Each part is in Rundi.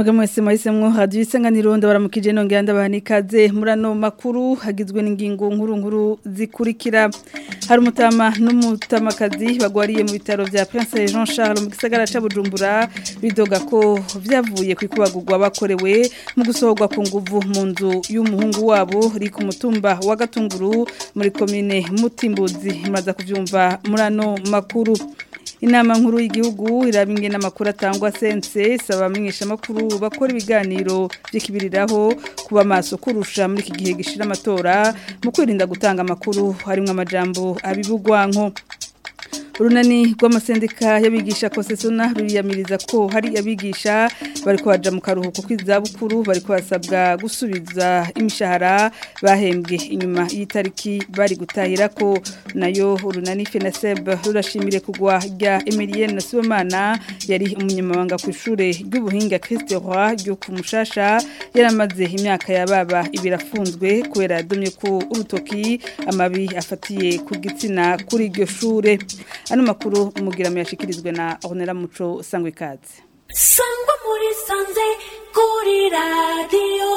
Mwega mwese mwahisemwo radio isanganiro ndabaramukije nongera ndabaha ikaze muri ano makuru hagizwe n'ingingo nkuru nkuru zikurikira hari umutama n'umutamakazi bagwariye mu bitaro vya Prince Jean Charles mu gisagara ca Bujumbura bidoga ko vyavuye kwikubagurwa bakorewe mu gusohorwa ku nguvu mu nzu y'umuhungu wabo ri ku mutumba wa Gatunguru muri commune Mutimbuzi maza kuvyumva muri ano makuru Inama nkuru y'igihugu irabinge n'amakuru atangwa sense saba amenyesha makuru bakora ibiganiro by'ikibiriraho kuba maso kurusha muri iki gihe gishira amatora mu kwirinda gutanga amakuru harimo amajambo abibugwanko urunani rw'amasendika y'abigisha kosesona ruriyamiriza ko hari abigisha bari kubaja mu karuhuko kw'izabukuru bari kubasabwa gusubiza imishahara bahembwe inyuma y'itariki bari gutahira ko nayo urunani FENASEB rurashimire kugwa rya Emilienne Sibomana yari umunyamabanga ku ishure ry'ubuhinga Christ Roy ryo ku Mushasha yaramaze imyaka yababa ibirafunzwe kubera yadomye ko urutoki amabi afatiye ku gitsina kuri iryo shure ano makuru umugiramo yashikirizwe na Honera Muco sangwe kaze sangwa muri sanze kuri radio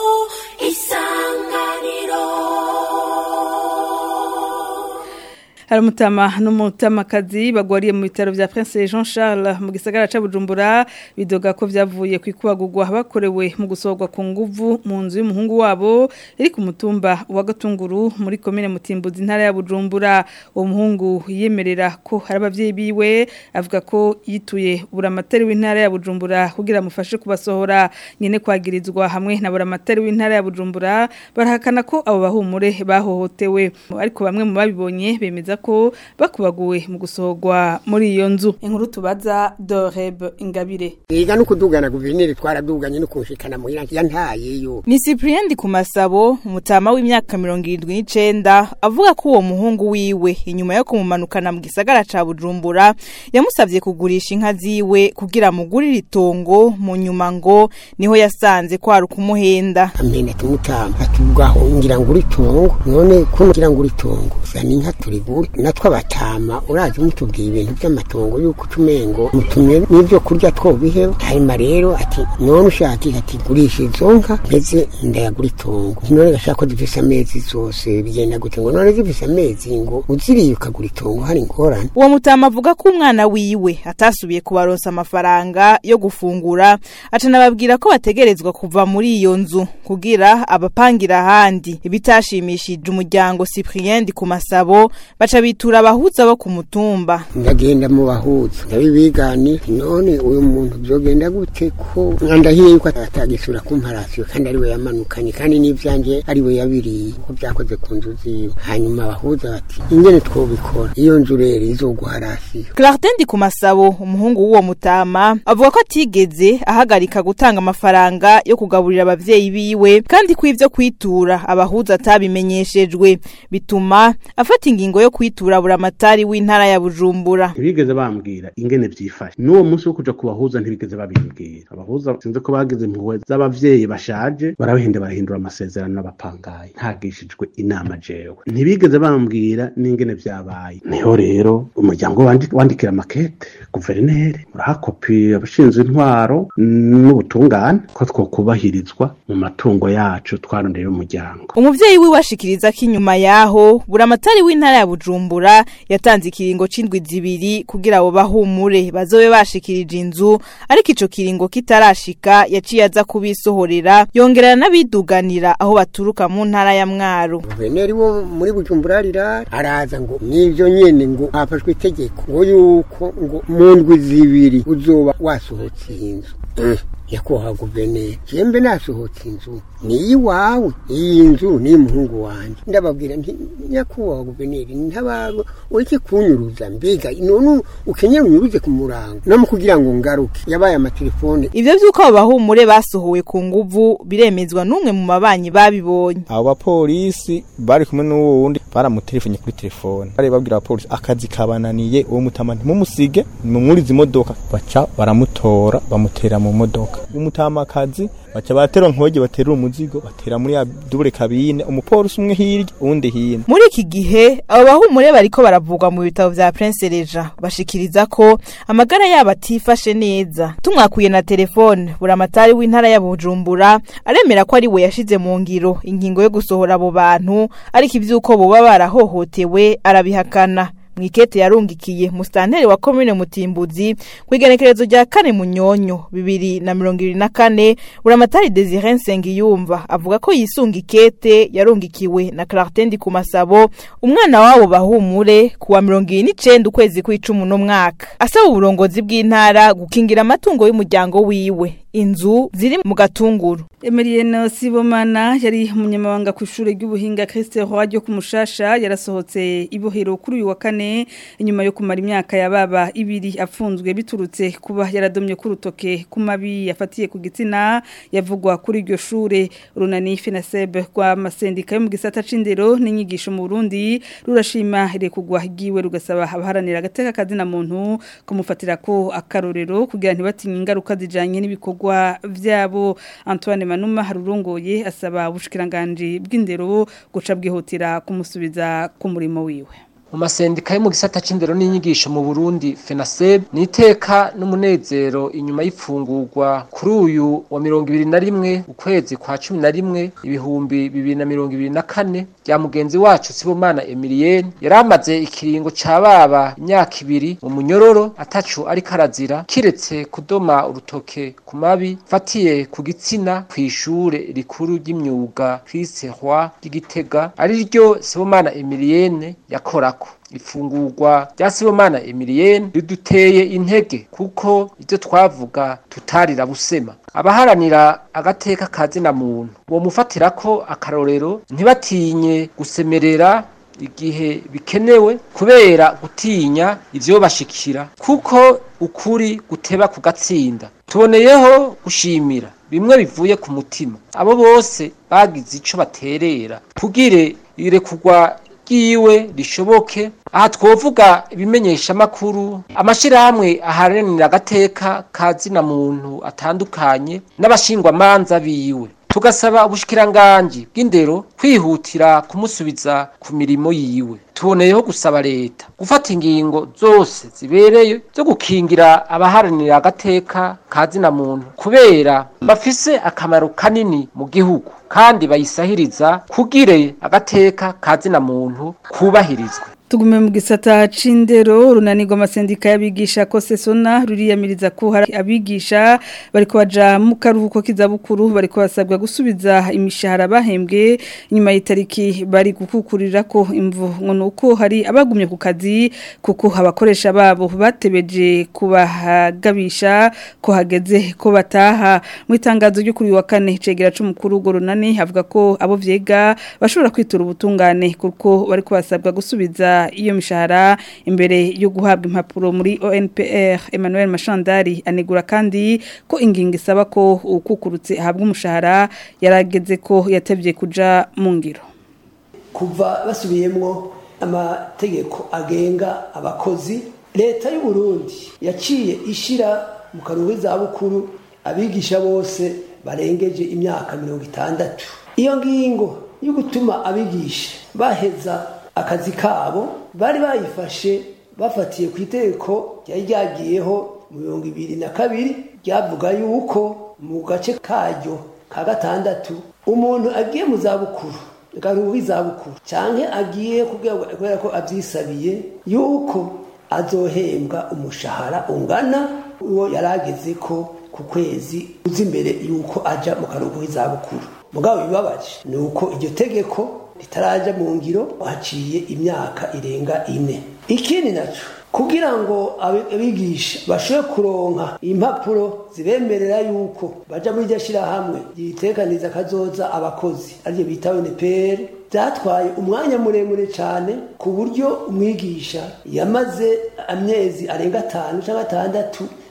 isanganiro hari umutama n'umutamakazi bagwariye mu bitaro vya Prince Jean Charles mu gisagara ca Bujumbura bidoga ko vyavuye kwikubagurwa bakorewe mu gusohorwa ku nguvu mu nzu y'umuhungu wabo iri ku mutumba wa Gatunguru muri commune Mutimbuzi intara ya Bujumbura uwo muhungu yemerera ko hari abavyeyi biwe avuga ko yituye buramatari w'intara ya Bujumbura kugira amufashe kubasohora nyene kwagirizwa hamwe na buramatari w'intara ya Bujumbura barahakana ko abo bahumure bahohotewe ariko bamwe mu babibonye bemeza ko bakubaguwe mu gusohorwa muri iyo nzu inkuru tubaza Doreb Ingabire Ega no kudugana guverineri twaraduganye no kunshikana mu irangi yantayeyo Ni Cyprien ku masabo umutama w'imyaka 79 avuga ko uwo muhungu wiwe inyuma yo kumumanukana mu gisagara ca Bujumbura yamusavye kugurisha inka ziwe kugira mugurire itongo mu nyuma ngo niho yasanze ko ari kumuhenda amena tumutamba atugaho ngira ngo uritongo none ko ngira ngo uritongo zana inka turigura natwe abatama urazi mutubwiye ibintu by'amatongo yuko utumengo mutumye n'ibyo kurya twobiheba hanyuma rero ati none ushaka ati gurisha izo nka ndetse ndayagura itongo none gashaka ko zifise amezi zose bigenda gute ngo none zifise amezi ngo uziriye ukagura itongo hari ingorane uwo mutama avuga ko umwana wiwe atasubiye kubaronsa amafaranga yo gufungura acanababwira ko bategerezwa kuva muri iyo nzu kugira abapangira ahandi ibitashimishije umuryango Cyprien ku masabo baca bitura abahuza bo ku mutumba ndagenda mu bahuza ndabibigani none uyu muntu byogenda gute ko ndahiye yuko atagisura kumparasiyo kandi ariwe yamanukanye kandi n'ivyanje ariwe yabiriye ko byakoze ku nzu ziwe hanyuma abahuza bati ingene twobikora iyo nzu rero izoguharasiyo Clartin ku masabo umuhungu w'uwo mutama avuga ko atigeze ahagarika gutanga amafaranga yo kugaburira abavyeyi biwe kandi ko ivyo kwitura abahuza atabimenyeshejwe bituma afata ingingo yo kwitura buramatari w'intara ya Bujumbura ntibigeze bambwira ingene vyifashe n'uwo munsi wo kuja kubahuza ntibigeze babimbwira abahuza sinzi ko bagize impuhwe z'abavyeyi bashaje barabihinde barahindura amasezerano n'abapangayi ntagishijwe inama jewe ntibigeze bambwira n'ingene vyabaye niho rero umuryango wandikira makete guverineri urahakopi abashinzwe intwaro n'ubutungane ko twokubahirizwa mu matungo yacu twarondeye umuryango umuvyeyi wiwe ashikiriza ko inyuma yaho buramatari w'intara ya Bujumbura yatanze ikiringo c'indwi zibiri kugira abo bahumure bazobe bashikirije inzu ariko ico kiringo kitarashika yaciye aza kubisohorera yongerera n'abiduganira aho baturuka mu ntara ya Mwaro guverineri wo muri Bujumbura rira araza ngo nivyo nyene ngo hafashwe itegeko ngo yuko ngo mu ndwi zibiri uzoba wasohotse iyi nzu nyakubahwa guverineri jembe nasohotse inzu ni iyiwawe iyi nzu ni iy'umuhungu wanjye ndababwira nti nyakubahwa guverineri ntabaro ureke kunyuruza mbega none ukenyeye unyuruze ku murango no mu kugira ngo ngaruke yabaye amatelefone ivyo vy'uko abo bahumure basohowe ku nguvu biremezwa n'umwe mu mabanyi babibonye abo bapolisi bari kumwe n'uwo wundi baramutelefone kuri telefone bari babwira abapolisi akazi kabananiye uwo mutama ntimumusige nimumwurize imodoka baca baramutora bamutera mu modoka imodoka umutamakazi baca batera nkoge batera umuzigo batera muri ya double cabine umupolisi umwe hirya uwundi hino muri iki gihe abo bahumure bariko baravugwa mu bitabo vya Prince Reja bashikiriza ko amagara yabo atifashe neza tumwakuye na telefone buramatari w'intara ya Bujumbura aremera ko ari we yashize mu ngiro ingingo yo gusohora abo bantu ariko ivyuko boba barahohotewe arabihakana mwikete yarungikiye mustanteri wa komine mutimbuzi kwigenekerezo rya kane munyonyo bibiri na mirongo ibiri na kane buramatari Desire Nsengiyumva avuga ko yisunga ikete yarungikiwe na Clartendi ku masabo umwana wabo bahumure kuwa mirongo ibiri n'icenda ukwezi kw'icumi n'umwaka asaba uburongozi bw'intara gukingira amatungo y'umuryango wiwe inzu ziri mu gatunguru Emilienne Sibomana yari umunyamabanga ku ishure ry'ubuhinga Christe Roy ryo kumushasha yarasohotse ibohero kuri uyu wa kane inyuma yo kumara imyaka yababa ibiri afunzwe biturutse kuba yaradomye ku rutoke ku mabi yafatiye ku gitsina yavugwa kuri iryo shure runani FENASEB kwa masendika yo mu gisata c'indero n'inyigisho mu Burundi rurashima irekugwa giwe rugasaba abaharanira agateka kazina muntu kumufatira ko akarorero kugira ntibatinye ingaruka zijanye n'ibikorwa vyabo Antoine Manuma harurongoye asaba ubushikiranganje bw'indero guca bwihutira kumusubiza ku murimo wiwe mu masendika yo mu gisata c'indero n'inyigisho mu Burundi FENASEB ni iteka n'umunezero inyuma y'ifungurwa kuri uyu wa mirongo ibiri na rimwe ukwezi kwa cumi na rimwe ibihumbi bibiri na mirongo ibiri na kane rya mugenzi wacu Sibomana Emilienne yari amaze ikiringo ca baba imyaka ibiri mu munyororo atacu ariko arazira kiretse kudoma urutoke ku mabi fatiye ku gitsina kw'ishure rikuru ry'imyuga Christ Roy ry'Igitega ari ryo Sibomana Emilienne yakorako ifungurwa rya Sibomana Emilienne riduteye intege kuko ivyo twavuga tutarira busema abaharanira agateka kazina muntu uwo mufatira ko akarorero ntibatinye gusemerera igihe bikenewe kubera gutinya ivyo bashikira kuko ukuri guteba kugatsinda tuboneyeho gushimira bimwe bivuye ku mutima abo bose bagize ico baterera kugire irekugwa ryiwe rishoboke aha twovuga ibimenyesha makuru amashirahamwe aharanira agateka kazina muntu atandukanye n'abashingwamanza biwe tugasaba ubushikiranganje bw'indero kwihutira kumusubiza ku mirimo yiwe tuboneyeho gusaba leta gufata ingingo zose zibereye zo gukingira abaharanira agateka kazina muntu kubera bafise akamaro kanini mu gihugu kandi bayisahiriza kugire agateka kazina muntu kubahirizwe tugume mu gisata c'indero runanirwa amasendika y'abigisha ko sesona ruriyamiriza ko hari abigisha bariko baja mu karuhuko k'izabukuru bariko basabwa gusubiza imishahara bahembwe inyuma y'itariki bari gukukurira ko imvu ngo nuko hari abagumye ku kazi kuko abakoresha babo batebeje kubahagabisha ko hageze ko bataha mu itangazo ryo kuri wa kane cegera c'umukuru go runani avuga ko abo vyega bashobora kwitura ubutungane kuko bariko basabwa gusubiza iyo mishahara imbere yo guhabwa impapuro muri ONPR Emmanuel Mashandari anegura kandi ko ingingo isaba ko ukukurutse ahabwa umushahara yarageze ko yatevye kuja mu ngiro kuva basubiyemwo amategeko agenga abakozi leta y'u Burundi yaciye ishira mu karuhuko zabukuru abigisha bose barengeje imyaka mirongo itandatu iyo ngingo yo gutuma abigisha baheza akazi kabo bari bayifashe bafatiye ku itegeko ryari ryagiyeho mu mirongo ibiri na kabiri ryavuga yuko mu gace karyo ka gatandatu umuntu agiye mu zabukuru garuhu izabukuru cyane agiye kubera ko abyisabiye yuko azohembwa umushahara ungana uwo yari ageze ko ku kwezi uzi imbere yuko aja mu karuhuko k'izabukuru mugabo bibabaje ni uko iryo tegeko ritaraja mu ngiro haciye imyaka irenga ine ikindi naco kugira ngo abigisha bashobore kuronka impapuro zibemerera yuko baja muri iryo shirahamwe ryitekaniza kazoza abakozi arivyo bita UNPR byatwaye umwanya muremure cyane ku buryo umwigisha yamaze amezi arenga atanu cyangwa atandatu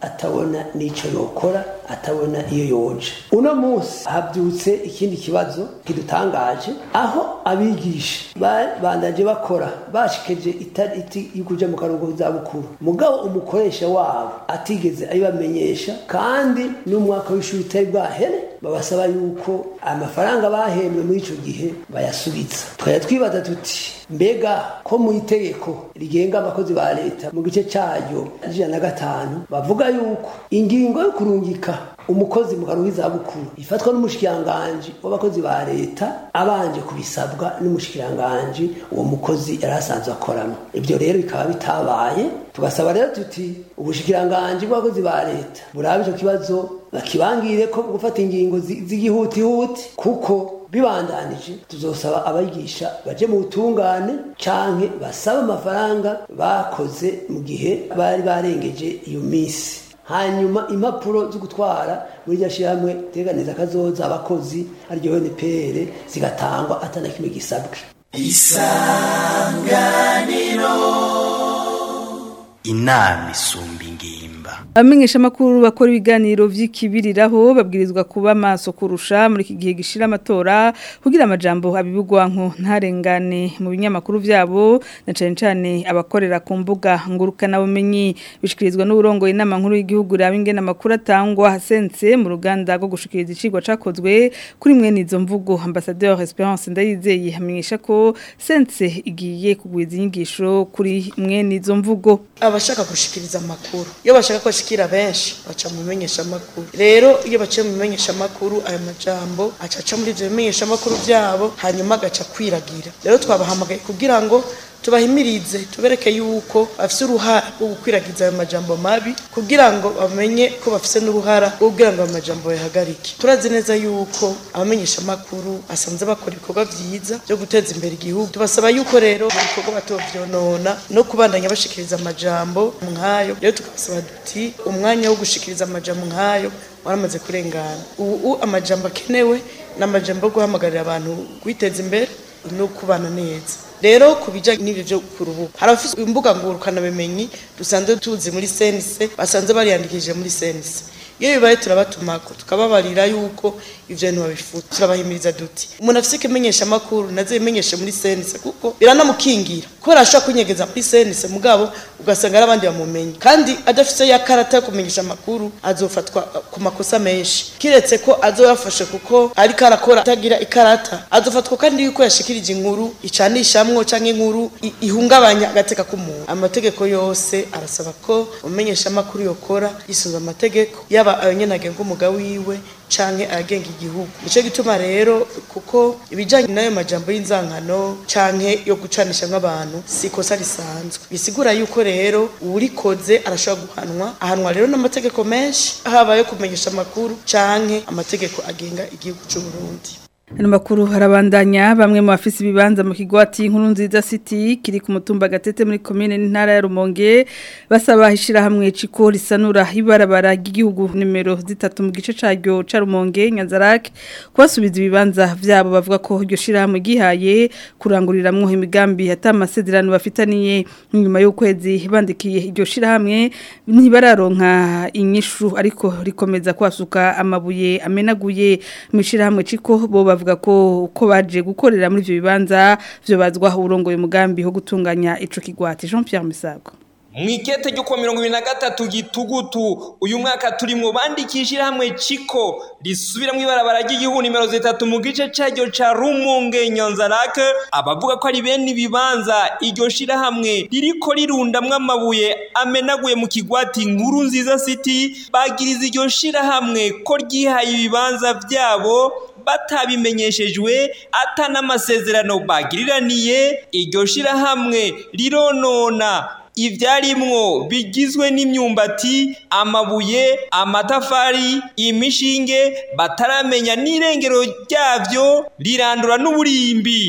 atabona n'icyo yokora atabona iyo yoje uno munsi habyutse ikindi kibazo kidutangaje aho abigisha bandaje bakora bashikeje itariki yo kuja mu karuhuko k'izabukuru mugabo umukoresha wabo atigeze abibamenyesha kandi n'umwaka w'ishuri utari bwahere babasaba yuko amafaranga bahembwe muri ico gihe bayasubiza twaya twibaza tuti mbega ko mu itegeko rigenga abakozi ba leta mu gice cyaryo ijana na gatanu bavuga yuko ingingo yo kurungika umukozi mu karuhuko k'izabukuru ifatwa n'umushikiranganji w'abakozi ba leta abanje kubisabwa n'umushikiranganji uwo mukozi yari asanzwe akoramo ibyo rero bikaba bitabaye tugasaba rero tuti ubushikiranganji bw'abakozi ba leta burabe icyo kibazo bakibangire ko gufata ingingo z'igihutihuti kuko bibandanije tuzosaba abigisha baje mu butungane canke basaba amafaranga bakoze mu gihe bari barengeje iyo minsi hanyuma impapuro zo gutwara muri iryo shyirahamwe teganiza kazoza abakozi ariryo NPR zigatangwa atana kimwe gisabwe isanganiro inama isumba ingimba abamenyesha amakuru bakora ibiganiro vy'ikibiriraho babwirizwa kuba maso kurusha muri iki gihe gishira amatora kugira amajambo abibugwanko ntarengane mu binyamakuru vyabo na cane cane abakorera ku mbuga ngurukana bumenyi bishikirizwa n'uburongo inama nkuru y'igihugu raba ingene amakuru atangwa hasense mu ruganda rwo gushikiriza icigwa cakozwe kuri mwene izo mvugo ambassadeur Esperance Ndayizeye hamenyesha ko sense igiye kugwiza inyigisho kuri mwene izo mvugo abashaka gushikiriza amakuru iyo bashaka ko ashikira benshi baca mu bimenyesha amakuru rero iyo baciye mu bimenyesha amakuru ayo majambo acaca muri ivyo bimenyesha amakuru vyabo hanyuma agaca kwiragira rero twabahamagaye kugira ngo tubahimirize tubereke yuko bafise uruhara rwo gukwiragiza ayo majambo mabi kugira ngo bamenye ko bafise n'uruhara rwo kugira ngo ayo majambo bayahagarike turazi neza yuko abamenyesha amakuru asanze bakora ibikorwa vyiza byo guteza imbere igihugu tubasaba yuko rero mu bikorwa batovyonona no kubandanya bashikiriza amajambo nk'ayo rero tukabasaba duti umwanya wo gushikiriza amajambo nk'ayo waramaze kurengana ubu amajambo akenewe ni amajambo yo guhamagarira abantu kwiteza imbere no kubana neza rero ku bijyanye n'ibyo byo ku rubuga hari abafite imbuga ngurukanabumenyi dusanzwe tuzi muri senise basanze bariyandikishije muri senise iyo bibaye turabatumako tukababarira yuko ivyo bintu babifuza turabahimiriza duti umuntu afise ikimenyesha amakuru naze bimenyeshe muri senise kuko biranamukingira kubera ashobora kwinyegeza muri senise mugabo ugasanga ari abandi bamumenye kandi adafise ya karata yo kumenyesha amakuru azofatwa ku makosa menshi kiretse ko azoyafashe kuko ariko arakora atagira ikarata azofatwa kandi yuko yashikirije inkuru icanishamwo canke inkuru ihungabanya agateka k'umuntu amategeko yose arasaba ko umenyesha amakuru yokora yisunze amategeko yaba ayo nyene agenga umugabo wiwe canke agenga igihugu nico gituma rero kuko ibijanye n'ayo majambo y'inzankano canke yo gucanisha nk'abantu si ikosa risanzwe bisigura yuko rero uwurikoze arashobora guhanwa ahanwa rero n'amategeko menshi haba yo kumenyesha amakuru canke amategeko agenga igihugu c'u Burundi Ano makuru harabandanya bamwe mu bafise ibibanza mu kigwati inkuru nziza city kiri ku mutumba gatete muri commune n'intara ya Rumonge basaba hishira hamwe ciko risanura ibarabara ry'igihugu nimero zitatu mu gice caryo ca Rumonge Nyanzarak kubasubiza ibibanza vyabo bavuga ko iryo shira hamwe gihaye kuranguriramwo imigambi atamasezerano bafitaniye nyuma y'ukwezi bandikiye iryo shira hamwe ntibararonka inyishu ariko rikomeza kwasuka amabuye amenaguye mu shira hamwe ciko bo bavuga ko uko baje gukorera muri ivyo bibanza vyo bazwa urongoye umugambi wo gutunganya ico kigwati Jean Pierre Misago mwikete ryo kuwa mirongo ibiri na gatatu gitugutu uyu mwaka turimwo bandikishira hamwe ciko risubira mw'ibarabara ry'igihugu nimero zitatu mu gice caryo ca rumunge nyanzarake abavuga ko ari bene ibibanza iryo shirahamwe ririko rirundamwo amabuye amenaguye mu kigwati nkuru nziza city bagiriza iryo shirahamwe ko ryihaye ibibanza vyabo batabimenyeshejwe ata n'amasezerano bagiriraniye iryo shirahamwe rironona ibyarimwo bigizwe n'imyumbati amabuye amatafari imishinge bataramenya n'irengero ryabyo rirandura n'uburimbi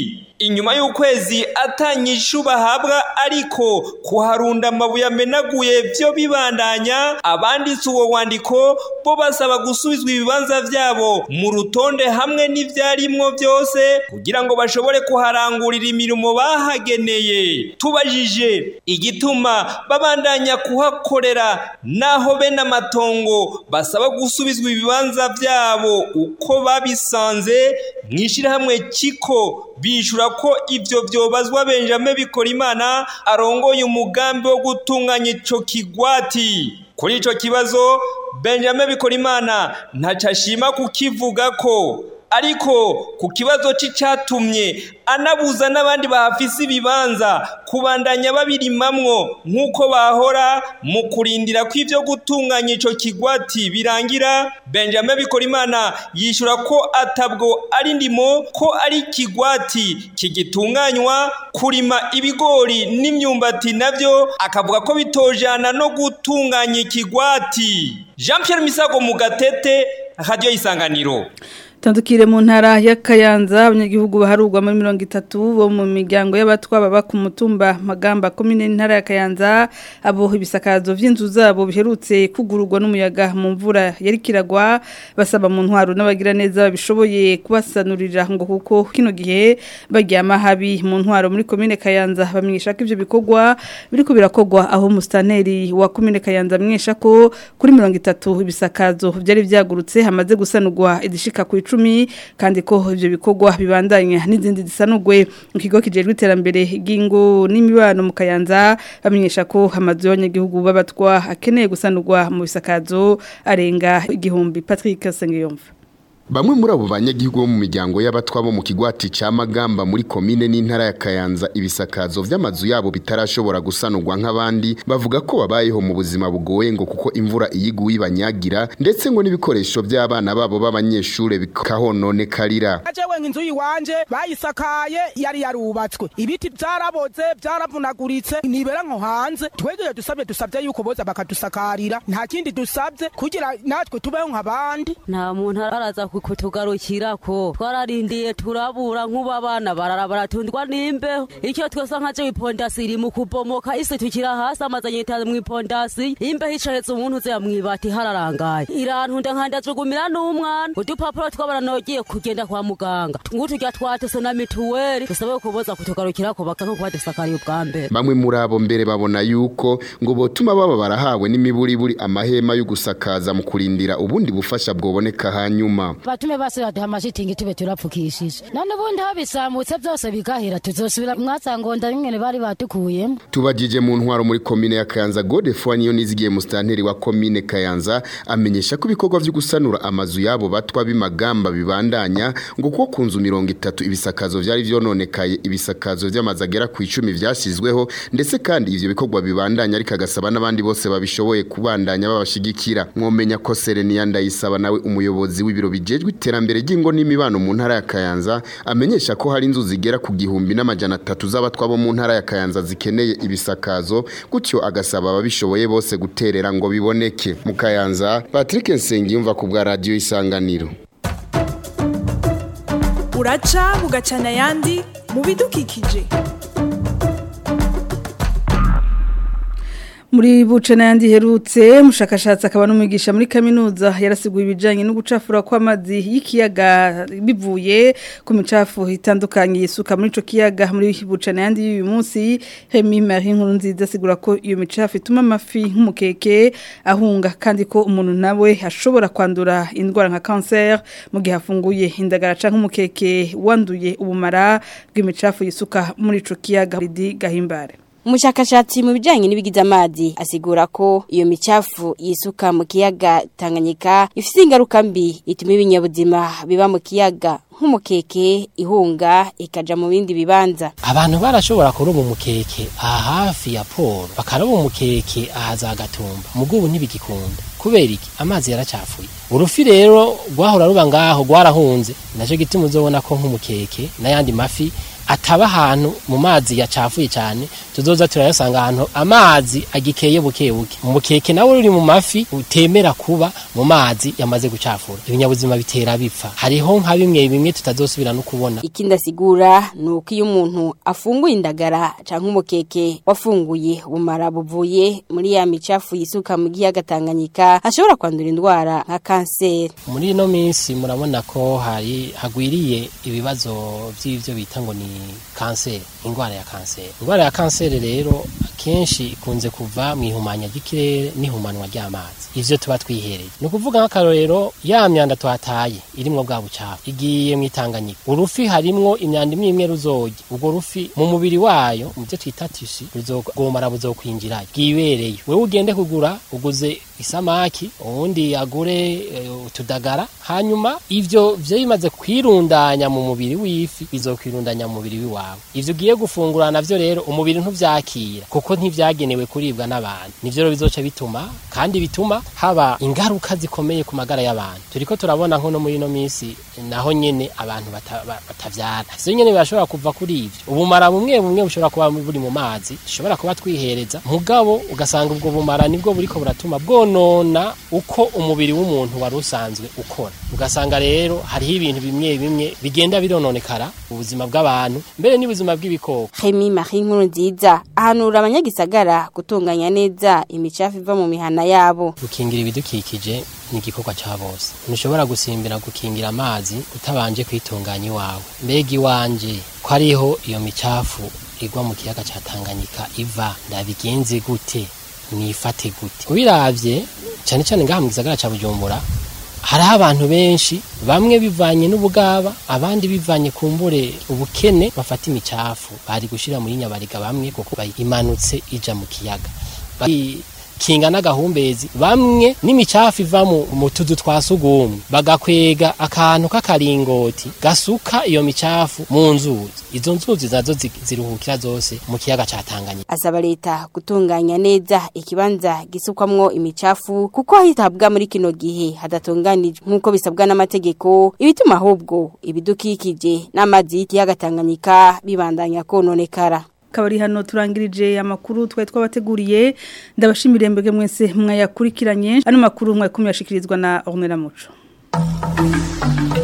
inyuma y'ukwezi atanyishu bahabwa ariko kuharunda amabuye amenaguye vyo bibandanya abanditse uwo wandiko bo basaba gusubizwa ibibanza vyabo mu rutonde hamwe n'ivyarimwo vyose kugira ngo bashobore kuharangurira imirimo bahageneye tubajije igituma babandanya kuhakorera naho bene amatongo basaba gusubizwa ibibanza vyabo uko babisanze mw'ishirahamwe kiko bishura ko ivyo vyobazwa Benjamin Bikorimana arongoye umugambi wo gutunganya ico kigwati kuri ico kibazo Benjamin Bikorimana ntaco ashima kukivuga ko ariko ku kibazo c'icatumye anabuza n'abandi bahafise ibibanza kubandanya babirimamwo nk'uko bahora mu kurindira ko ivyo gutunganya ico kigwati birangira Benjamin Bikorimana yishura ko atabwo ari ndimo ko ari kigwati kigitunganywa kurima ibigori n'imyumbati navyo akavuga ko bitojana no gutunganya ikigwati Jean Pierre Misago mu gatete radio isanganiro Tandukire mu ntara ya Kayanza abanyagihugu baharugwa muri 30 bo mu miryango y'abatwa baba ku mutumba magamba komine ntara ya Kayanza abo ibisakazo vy'inzu zabo biherutse kugururwa n'umuyaga mu mvura yari kiragwa basaba mu ntwaro n'abagira neza babishoboye kubasanurira ngo kuko kino gihe baryama habi mu ntwaro muri komine Kayanza bamenyesha ko ivyo bikorwa biriko birakogwa aho mustaneri wa komine Kayanza amenyesha ko kuri 30 ibisakazo byari vyagurutse hamaze gusanurwa idishika ku icumi kandi ko ivyo bikorwa bibandanya n'izindi zisanugwe mu kigo kijejwe iterambere ry'ingo n'imibano mu Kayanza bamenyesha ko amazu y'abanyagihugu babatwa akeneye gusanurwa mu bisakazo arenga igihumbi Patrick Sengiyumva Bamwe muri abo banyagihugu bo mu miryango y'abatwa bo mu kigwati ca Magamba muri komine n'intara ya Kayanza ibisakazo vy'amazu yabo bitarashobora gusanurwa nk'abandi bavuga ko babayeho mu buzima bugoye ngo kuko imvura iyiguye banyagira ndetse ngo n'ibikoresho by'abana babo b'abanyeshure bikahononekarira Ajewe nk'inzu yiwanje bayisakaye yari yarubatswe ibiti byaraboze byaravunaguritse nibera nko hanze twegeye dusabye dusabye yuko boza bakadusakarira nta kindi dusabye kugira natwe tubeho nk'abandi nta muntu araza kutugarukira ko twararindiye turabura nk'ubu abana barara baratundwa n'imbeho icyo twese nkaje ipondasi iri mu kubomoka isi tukira hasi amaze anyitaze mu ipondasi imbeho icahetse umuntu uze yamwibati hararangaye irantunda nkandajugumira n'umwana udupapuro twabana nogiye kugenda kwa muganga nguturya twatese na mituweli dusabe kuboza kutugarukira ko baka nko badusakariye ubwa mbere bamwe muri abo mbere babona yuko ngo botuma baba barahawe n'imiburiburi amahema yo gusakaza mu kurindira ubundi bufasha bwoboneka hanyuma batume base baduha amashitingi tube turapfukishije none ubundi aho bisamutse byose bigahera tuzosubira mwasangonda bimwe bari batukuyemo tubajije mu ntwaro muri komine ya Kayanza Godefroid niyo nizigiye mu stanteri wa komine Kayanza amenyesha ko ibikorwa byo gusanura amazu yabo batwa bimagamba bibandanya ngo kuko ku nzu mirongo itatu ibisakazo vyari vyononekaye ibisakazo vy'amazu agera ku icumi vyashyizweho ndetse kandi ivyo bikorwa bibandanya ariko agasaba n'abandi bose babishoboye kubandanya babashigikira mwomenya ko Serenia ndayisaba nawe umuyobozi w'ibiro bijejwe iterambere ry'ingo n'imibano mu ntara ya Kayanza amenyesha ko hari inzu zigera ku gihumbi n'amajana atatu z'abatwa bo mu ntara ya Kayanza zikeneye ibisakazo gutyo agasaba ababishoboye bose guterera ngo biboneke mu Kayanza Patrick Nsengiyumva ku bwa radio isanganiro uraca bugacana ayandi mu bidukikije muri buce n'ayandi herutse umushakashatsi akaba n'umwigisha muri kaminuza yarasiguye ibijyanye no gucafura kw'amazi y'ikiyaga bivuye ku micafu itandukanye yisuka muri icyo kiyaga muri buce n'ayandi y'uyu munsi hemi marie nkuru nziza asigura ko iyo micafu ituma amafi nk'umukeke ahunga kandi ko umuntu nawe ashobora kwandura indwara nka kanseri mu gihe afunguye indagara cyangwa umukeke wanduye ubumara bw'imicafu yisuka muri icyo kiyaga gahimbare Umushakashatsi mu bijanye n'ibigize amazi asigura ko iyo micafu yisuka mu kiyaga Tanganyika ifite ingaruka mbi ituma ibinyabuzima biba mu kiyaga nk'umukeke ihunga ikaja mu bindi bibanza abantu barashobora kuroba umukeke aha hafi ya poro bakaroba umukeke aha za gatumba mugubu ntibigikunda kubera iki amazi yaracafuye urufi rero rwahora ruba ngaho rwarahunze nacyo gituma uzobona ko nk'umukeke n'ayandi mafi ataba ahantu mu mazi yacafuye cyane tuzoza turayasanga ahantu amazi agikeye buke buke umukeke nawe uri mu mafi utemera kuba mu mazi yamaze gucafura ibinyabuzima bitera bipfa hariho nka bimwe bimwe tutazosubira no kubona ikindi asigura ni uko iyo umuntu afunguye indagara cyangwa umukeke wafunguye ubumara buvuye muri ya micafu yisuka mu giyaga Tanganyika ashobora kwandura indwara nka kanseri muri ino minsi murabona ko hari hagwiriye ibibazo by'ibyo bita ngo ni kanseri indwara ya kanseri indwara ya kanseri rero akenshi ikunze kuva mu ihumanya ry'ikirere n'ihumanwa ry'amazi ivyo tuba twihereye ni ukuvuga nk'akarorero ya myanda twataye irimwo bwa bucafu igiye mu itanganyika urufi harimwo imyanda imwe imwe ruzorya ubwo rufi mu mubiri wayo mu byo twita tisi ruzogomara buzokwinjirayo bwibereye wewe ugende kugura uguze isamaki uwundi agure uh, utudagara hanyuma ivyo vyo bimaze kwirundanya mu mubiri w'ifi bizokwirundanya mu mubiri w'iwawe ivyo ugiye gufungura navyo rero umubiri ntuvyakira kuko ntivyagenewe kuribwa n'abantu nivyo rero bizoca bituma kandi bituma haba ingaruka zikomeye ku magara y'abantu turiko turabona nko no muri ino minsi naho nyene abantu batavyara bata ivyo nyene birashobora kuva kuri ivyo ubumara bumwe bumwe bushobora kuba buri mu mazi dushobora kuba twihereza mugabo ugasanga ubwo bumara nibwo buriko buratuma bwonona uko umubiri w'umuntu wari usanzwe ukora ugasanga rero hariho ibintu bimwe bimwe bigenda birononekara ubuzima bw'abantu mbere n'ubuzima bw'ibikoko Remy Marie Nkuru nziza ahanura abanyagisagara gutunganya neza imicafu iva mu mihana yabo gukingira ibidukikije ni igikorwa cya bose ntushobora gusimbira gukingira amazi utabanje kwitunganya iwawe mbega iwanje ko ariho iyo micafu igwa mu kiyaga cya Tanganyika iva ndabigenze gute nifate gute ubiravye cyane cyane ngaha mu gisagara cya Bujumbura hariho abantu benshi bamwe bivanye n'ubugaba abandi bivanye kumbure ubukene bafata imicafu bari gushira muri nyabariga bamwe kuko imanutse ija mu kiyaga kinga n'agahumbezi bamwe n'imicafu iva mu tuzu twa sugumwe bagakwega akantu k'akaringoti gasuka iyo micafu mu nzuzi izo nzuzi nazo ziruhukira zose mu kiyaga ca Tanganyika asaba leta gutunganya neza ikibanza gisukwamwo imicafu kuko hitabwa muri kino gihe hadatunganijwe nk'uko bisabwa n'amategeko ibituma ahubwo ibidukikije n'amazi y'ikiyaga Tanganyika bibandanya kononekara kabari hano turangirije amakuru twari twabateguriye ndabashimire mbege mwese mwayakurikiranye ano makuru mwakumyashikirizwa na Ornella Muco